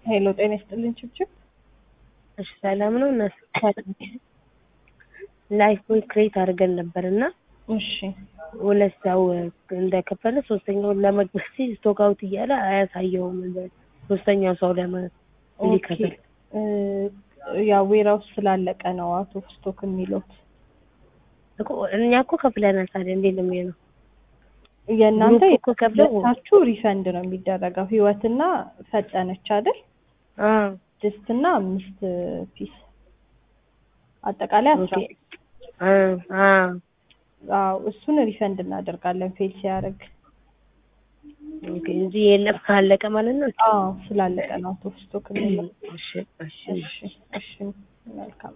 ሄሎ ጤና ይስጥልኝ ችብችብ። እሺ ሰላም ነው። እነሱ ላይፍ ቦይ ክሬት አድርገን ነበር እና እሺ ሁለት ሰው እንደከፈለ ሶስተኛውን ለመግባት ሲል ስቶክ አውት እያለ አያሳየውም። ሶስተኛው ሰው ለመ እንዲከፍል እ ያው ዌራውስ ስላለቀ ነው አውት ኦፍ ስቶክ የሚሉት። እኮ እኛ እኮ ከፍለናል። ታዲያ እንዴት ነው የሚሆነው? የእናንተ ግሩፕ እኮ ከፍለው የሁለታችሁ ሪፈንድ ነው የሚደረገው። ህይወትና ፈጠነች አይደል? አዎ ስድስት እና አምስት ፒስ አጠቃላይ አስራ ኦኬ አ አ አዎ እሱን ሪፈንድ እናደርጋለን ፌል ሲያደርግ። ኦኬ እንጂ የለም አለቀ ማለት ነው። አዎ ስላለቀ ነው አውት ኦፍ ስቶክ የሚለው። እሺ እሺ እሺ እሺ መልካም